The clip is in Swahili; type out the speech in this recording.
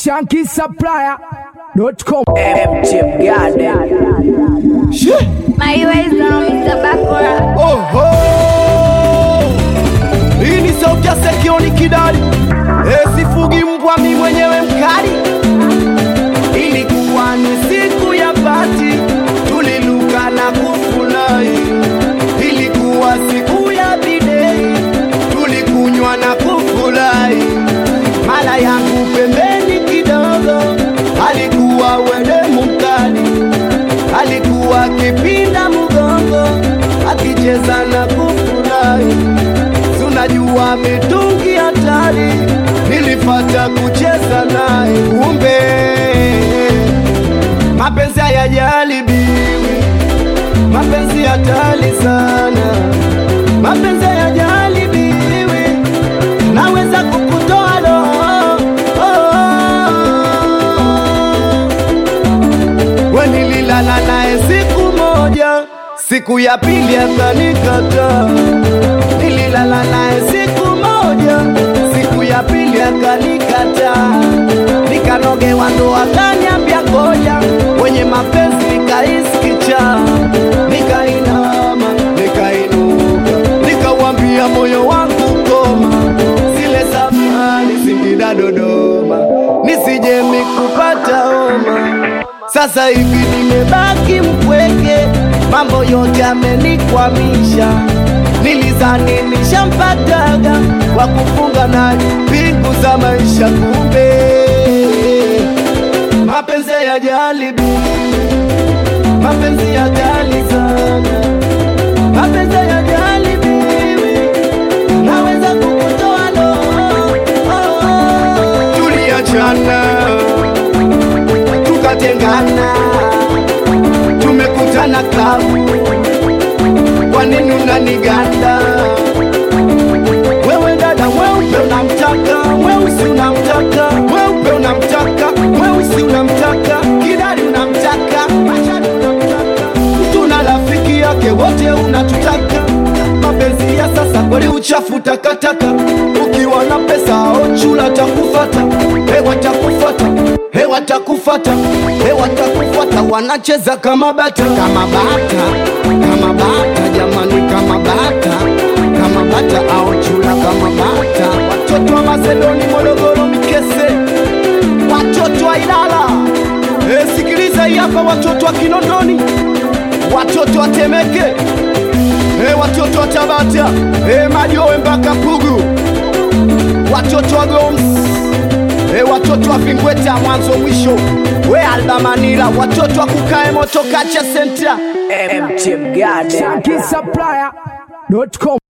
shankisupplier.com MT Garden. My ways now, Mr. Bakora. Oho! Hii ni sauti ya Sekioni Kidali. E, sifugi mbwa mi mwenyewe mkali. Ilikuwa ni siku ya pati, tuliluka na kufurahi. Ilikuwa siku ya bidei, tulikunywa na kufurahi. Mala yangu pembeni kidogo, alikuwa wedemu mkali alikuwa akipinda mgongo akicheza na kufurahi. Tunajua mitungi hatari, nilifata kucheza naye, kumbe mapenzi hayajaribiwi, mapenzi hatari sana, mapenzi hayajaribiwi, naweza kukutoa roho oh. We nililala naye siku moja, siku ya pili akanikataa. Nililala naye siku moja, siku ya pili akanikataa. Nikanogewa ndo akaniambia ngoja, wenye mapenzi nikahisi kichaa. Nikainama, nikainuka, nikauambia moyo wangu koma, zile safari Singida Dodoma, nisije mikupata homa. Sasa hivi nimebaki mpweke, mambo yote amenikwamisha. Nilizani nishampataga wa kufunga naye pingu za maisha, kumbe mapenzi ya jalibi, mapenzi ya jali sana, mapenzi ya jalibi, naweza kukutoa roho. Tuliachana tukatengana, tumekutana klabu. Kwa nini unaniganda wewe dada? Mweupe unamtaka, mweusi unamtaka, mweupe unamtaka, mweusi unamtaka, kidari unamtaka, machani unamtaka, mtu na rafiki yake wote unatutaka. Mapenzi ya sasa kweli uchafu takataka, ukiwa na pesa au chula takufata, hewa takufata, hewa takufata, hewa takufata, wanacheza kama bata, kama bata, kama bata, jamani, kama bata, kama bata au chula kama bata, watoto wa Mazedoni, Morogoro, Mikese, watoto wa Ilala, e, sikiliza hii hapa, watoto wa Kinondoni, watoto wa Temeke, e, watoto wa Tabata, e, Majowe mpaka Pugu, watoto wa Goms, e, watoto wa Vingweta mwanzo mwisho, we Albamanila, watoto wa Kukae Moto Kacha Center, MT Garden. shankisupplier.com